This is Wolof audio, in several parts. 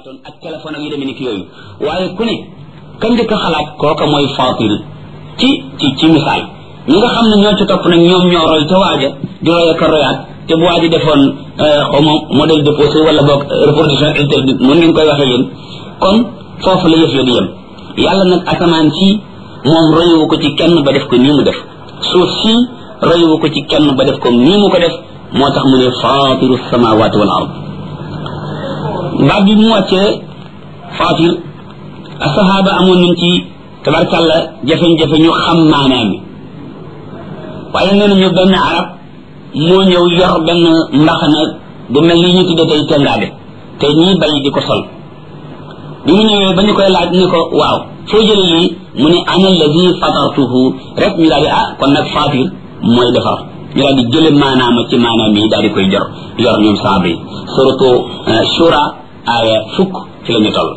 xalaatoon ak téléphone ak yu demee ni ki yooyu waaye ku ne ka njëkk a xalaat kooka mooy fatir ci ci ci misaal ñi nga xam ne ñoo ci topp nag ñoom ñoo roy ca waaja di roy ak a royaat te bu waaji defoon xaw ma modèle déposé wala boog reproduction interdite mën ngeen koy waxee yéen kon foofu la yëf ya di yem yàlla nag asamaan si moom royuwu ko ci kenn ba def ko nii mu def suuf si royuwu ko ci kenn ba def ko nii mu ko def moo tax mu ne fatiru samawati wal ard baat bi mu wàccee fatir asahaba amoon nañ ci tabarkàlla jafe-jafe ñu xam maanaam mi waaye nee nañu benn arab moo ñëw yor benn mbaxana bu mel ni ñu tudde tey tengaade te ñii bay di ko sol bi mu ñëwee ba ñu koy laaj ni ko waaw foo jële lii mu ne ana alladi fatartuhu rek ñu daal di ah kon nag fatir mooy defar ñu daal di jële maanaama ci maanaam yi daal di koy jor yor ñoom saaba yi surtout shura aaya fukk ci la ñu toll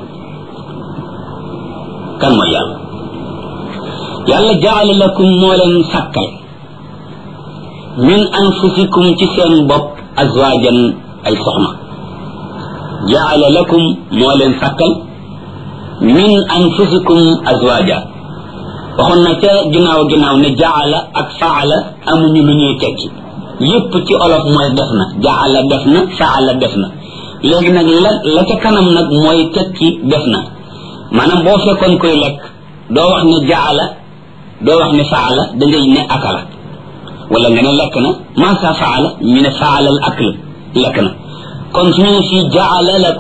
kan mooy yàlla yàlla jaala lakum moo leen sàkkal min anfusikum ci seen bopp azwajan ay soxna jaala lakum moo leen sàkkal min anfusikum azwaja waxoon na ca ginnaaw ginnaaw ne jaala ak faala amuñu lu ñuy tekki yépp ci olof mooy def na jaala def na faala def na léegi nag la la ca kanam nag mooy tekki def na maanaam boo fekkoon koy lekk doo wax ne jaala doo wax ne faala da ngay ne akala wala nga ne lekk na maasa faala ñu ne faala al akl lekk na kon su ñu ne fii jaala lakum